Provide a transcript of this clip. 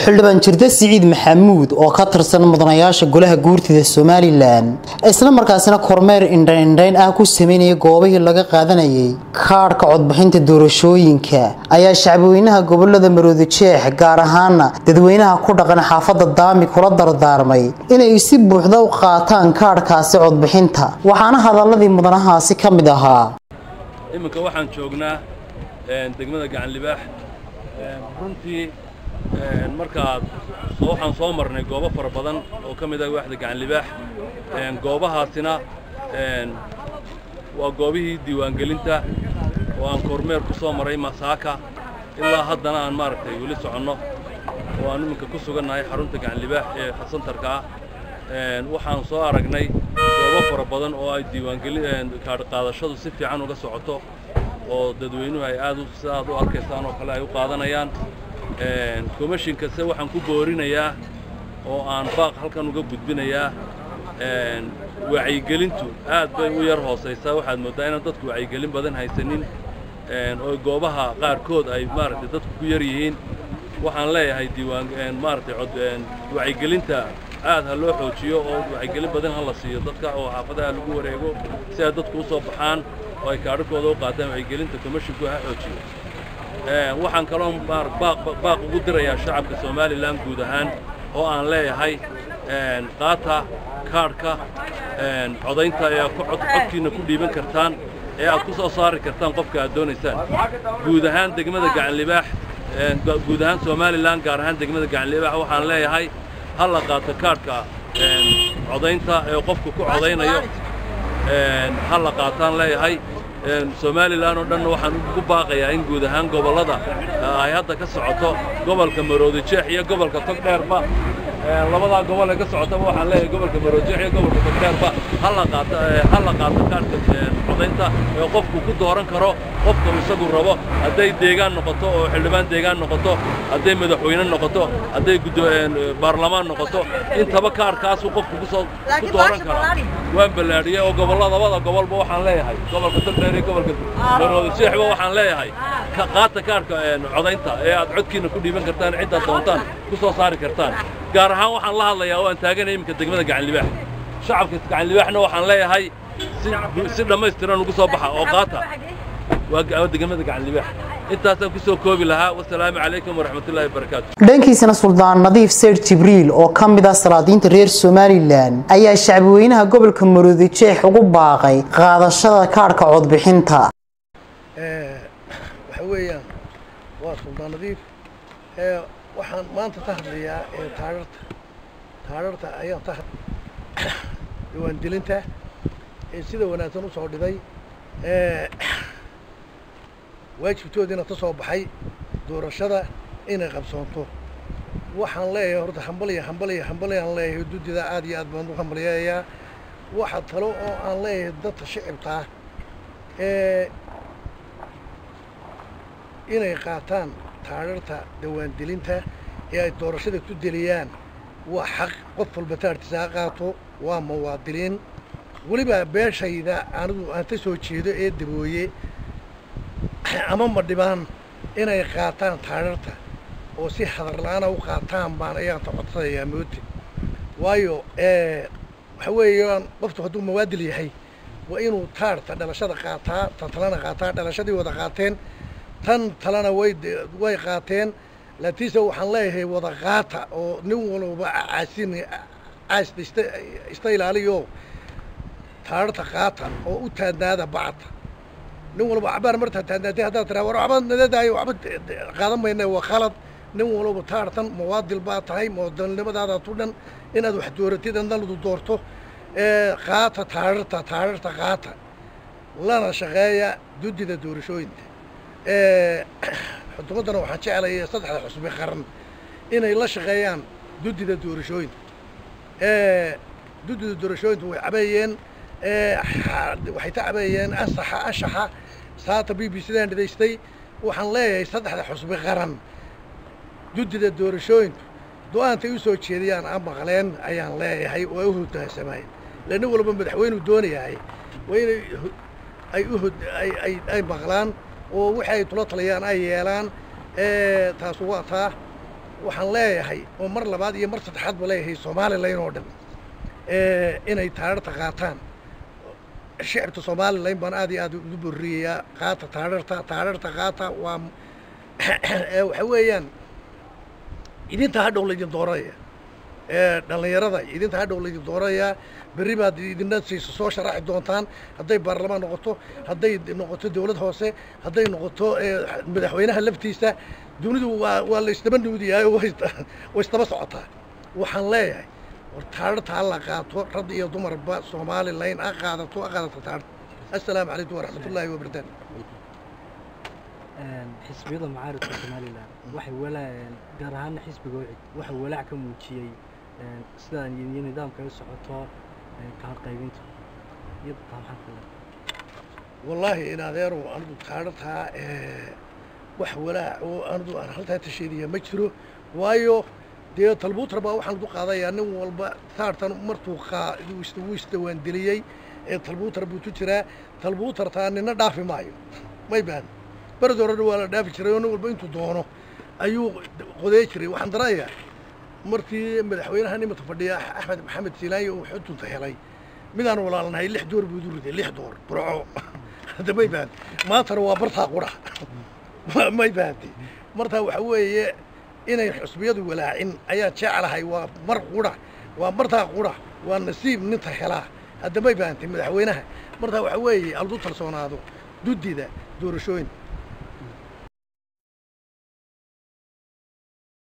xildhibaan jirde siciid maxamuud oo ka tirsan mudanayaasha golaha guurtida somalilan isla markaasina kormeer indhaindhayn ah ku sameynaya goobihii laga qaadanayay kaadhka codbixinta doorashooyinka ayaa shacbweynaha gobolada maroodi jeex gaar ahaana dadweynaha ku dhaqan xaafada daami kula dardaarmay inay si buuxda u qaataan kaadhkaasi codbixinta waxaana hadaladii mudanahaasi ka mid ahaa iminka waxaan joognaa degmada gacanlibaax runtii markaad waxaan soo marnay goobo fara badan oo ka mid ah waaxda gacanlibaax goobahaasina waa goobihii diiwaangelinta oo aan kormeer ku soo maray masaaka ilaa haddana aan maaragtay weli soconno oo aan iminka ku sugannahay xarunta gacanlibaax ee xasantarka ah waxaan soo aragnay goobo fara badan oo ay diiwaangelin kaadhqaadashadu si fiican uga socoto oo dadweynuhu ay aad sida aad u arkaysaan oo kale ay u qaadanayaan komishinkase waxaan ku boorinayaa oo aan baaq halkan uga gudbinayaa wacyigelintu aad bay u yar hoosaysaa waxaad mooddaa inaan dadku wacyigelin badan haysanin oo goobaha qaarkood ay maaragtay dadku ku yar yihiin waxaan leeyahay diiwaan maaragtay cod wacyigelinta aad ha loo xoojiyo oo wacyigelin badan ha la siiyo dadka oo xaafadaha lagu wareego si ay dadku u soo baxaan oo ay kaadhakooda u qaataan wacyigelinta komishinku ha xoojiyo waxaan kaloo baaq ugu dirayaa shacabka somalilan guud ahaan oo aan leeyahay qaata kaadhka codaynta ee aad codkiinna ku dhiiban kartaan ee aad ku soo saari kartaan qofka aad doonaysaan guud ahaan degmada gacanlibaax guud ahaan somalilan gaar ahaan degmada gacanlibaax waxaan leeyahay ha la qaato kaadhka codaynta ee qofku ku codaynayo ha la qaataan leeyahay somalilan oo dhanna waxaan ugu baaqayaa in guud ahaan gobollada ay hadda ka socoto gobolka maroodi jeex iyo gobolka togdheerba labadaa gobol ee ka socotaba waxaan leeyahay gobolka maroodi jeex iyo gobolka togdheerba ha la qaato ha la qaato kaadhka codaynta ee qofku ku dooran karo qofka isagu rabo hadday deegaan noqoto oo xildhibaan deegaan noqoto hadday madaxweyne noqoto hadday baarlamaan noqoto intaba kaadhkaasuu qofku kusoo ku dooran karaa waan ballaadhiyey oo gobolla labada gobolba waxaan leeyahay gobolka togdheer iyo gobolka maroodi jeexba waxaan leeyahay qaata kaadhka codaynta ee aad codkiinna ku dhiiban kartaan ciddaad doontaan ku soo saari kartaan gaar ahaan waxaan la hadlayaa oo aan taaganay iminka degmada gacanlibaax shacabka gacanlibaaxna waxaan leeyahay si dhammaystiran ugu soo baxa oo qaata waa degmada gacanlibaax intaasaan ku soo koobi lahaa wasalaamu calaykum waraxmatullahi wabarakaatu dhankiisana suldaan nadiif seyr jibriil oo ka mid ah salaadiinta reer somalilan ayaa shacbweynaha gobolka maroodi jeex ugu baaqay qaadashada kaadhka codbixinta waxa weeyaan waa suldaan nadiif waxaan maanta ka hadlayaa taararta taararta ayaan ka diiwaangelinta sida wanaagsan usoo dhibay waajibtoodiina ka soo baxay doorashada inay qabsoonto waxaan leeyahay horta hambaliya hambaliya hambaliyaan leeyahay duddida aad iyo aad baan u hambaliyayaa waxa talo oo aan leeyahay dadka shicibkaa inay qaataan taararta dawaandelinta ee ay doorashada ku deliyaan waa xaq qof walba taartiisa ha qaato waa muwaadiniin weliba beeshayda anigu aan ka soo jeedo ee dabooye ama ma dhibaan inay qaataan taararta oo si hadarla-aana u qaataan baan ayaan ta codsanayaa mooti waayo waxa weeyaan qoftu hadduu muwaadil yahay waa inuu taarta dhalashada qaataa tan talena qaataa dhalashadii wada qaateen tan talena way way qaateen laakiinse waxaan leeyahay wada qaata oo nin walba caasin caasta ista ista ilaaliyo taararta qaata oo u taadnaada bacda nin walba cabaar martaa taadnaatay haddaad tiraa war waxba nadadaayo waxba qaadan mayna waa khalad nin walba taartan muwaadil baa tahay muwaadilnimadaadaad u dhan inaad wax dooratid adna ladu doorto qaata taararta taararta qaata lana shaqeeya duddida doorashooyinka xukuumaddana waxaan jeclayay saddexda xusbi qaran inay la shaqeeyaan duddida doorashooyinka duddida doorashooyinka way cabeeyeen waxay ka cabeeyeen ansaxa anshaxa saata b b cdaan dhidaystay waxaan leeyahay saddexda xusbi qaran duddida doorashooyinka do-aantay u soo jeediyaan aan maqleen ayaan leeyahay oo ay u hogaansamayn ila nin walba madaxweynuu doonayahay waa inay ay u hod ay ay ay maqlaan oo wixii ay tula talayaan ay yeelaan taasu waa taa waxaan leeyahay oo mar labaad iyo mar saddexaad ba leeyahay somalilan oo dhan inay taadharta qaataan shicibka somalilan baan aad iyo aad ugu borriyayaa qaata taadharta taadharta qaata waa waxa weeyaan idinta hadhow laydin dooraya dhallinyarada idinta hadhow laydin doorayaa berri baad idina siisa soo sharaxi doontaan hadday baarlamaan noqoto hadday noqoto dawlad hoose hadday noqoto madaxweynaha laftiisa dunidu waa waa la isdaba nuudiyaa way isdaba socotaa waxaan leeyahay war taadharta ha la qaato rag iyo dumarba somalilan ha qaadato ha qaadato taadharta assalaamu calaykum waraxmatullaahi wabarakaatu xisbiyada mucaaridka somalilan waxay walaa gaar ahaana xisbiga wicid waxay walaac ka muujiyey sidaan iyo nidaamka ay u socoto kaar qaybinta iyo taamaxadkale wallaahi in adeeru anigu taadhartaa wax walaac oo anigu aan haltaa tasheedaya ma jiro waayo dee talbuutar baa waxaan lagu qaadayaa nin walba taartan martuu qaa wuu isdawaandeliyey ee talbuutar buu ku jiraa talbuutartaa nina dhaafi maayo may baan berad horena waa la dhaafi jiray oo nin walba intuu doono ayuu qodey jiray waxaan daranayaa markii madaxweynaha nimata fadhiya axmed maxamed siilaayo uu xudunta helay midaan walaalnahay lix door buu idu riday lix door burco hadda may bahanti maantana waa bartaa qura may bahanti martaa waxa weeye inay xusbiyadu walaacin ayaa jeclahay waa mar qura waa martaa qura waa nasiib ninta helaa hadda may bahanti madaxweynaha martaa waxa weeye aldu talsoonaado duddida doorashooyin